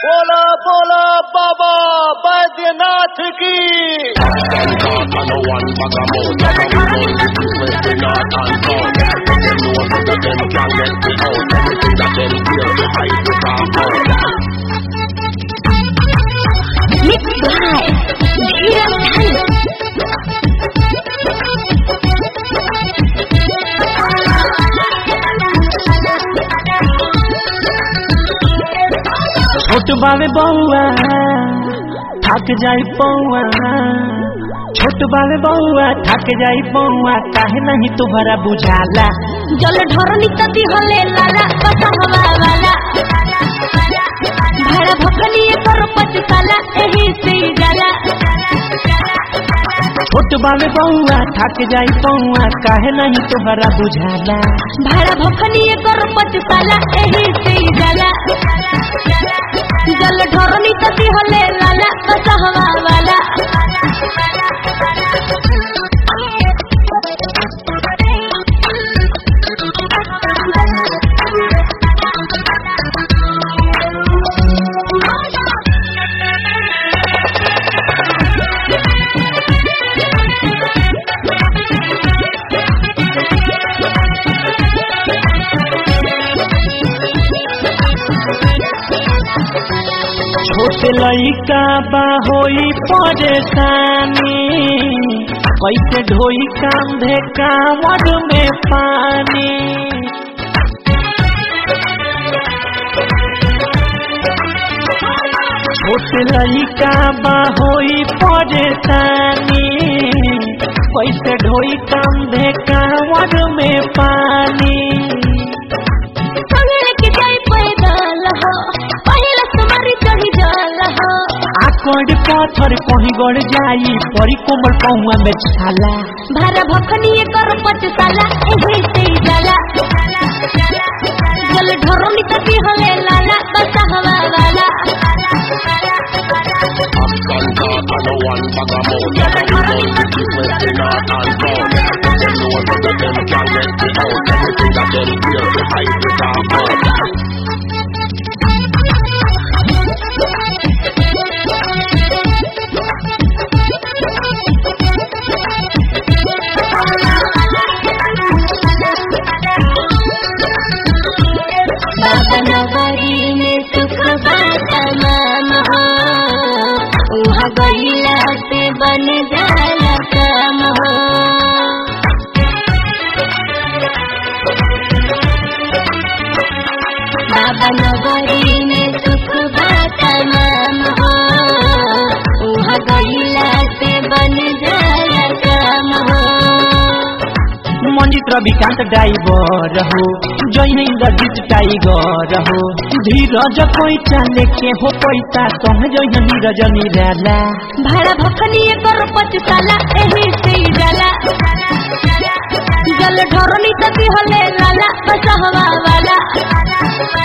बोला बोला बाबा बैद्यनाथ की Mixed by Dhiraj छोट बावे बउआ थक जाई पौआ छोट बावे बउआ थक जाई पौआ काहे नहीं तुम्हारा बुझाला जल ढरनी तती हले लाला बसहवा वाला भाड़ा भकनी कर पचकाला एही से जाला छोट बावे बउआ थक जाई पौआ काहे नहीं तुम्हारा बुझाला भाड़ा भकनी कर पचकाला एही से जाला जल ढरनी तती हले लाला बसहवा वाला छोट लइका बा होई परेशानी कैसे ढोई कांधे कांवड़ में पानी छोट लइका बा होई परेशानी कैसे ढोई कांधे कांवड़ में पानी संगड़ के जाई पैदल हो पहिला तुम्हारी चढ़ी जल हो आकड़ पत्थर कहीं गड़ जाई परी कोमल पौआ में छाला भारा भखनी कर पचकाला एही से जाला जल ढरनी तती हले लाला बसहवा वाला बाबा नगरी में सुख बात माम हो उहाँ गईला से बन जाला काम हो बाबा नगरी में सुख बात माम हो उहाँ गईला से बन जाला काम हो मंजित रविकांत ड्राइवर हो जय इंद्रजीत टाइगर हो धीरज कोई चाले के हो पैसा सह जय नीरज निराला भाड़ा भखनी कर पचकाला एही से जाला जल ढरनी तती हले लाला बसहवा वाला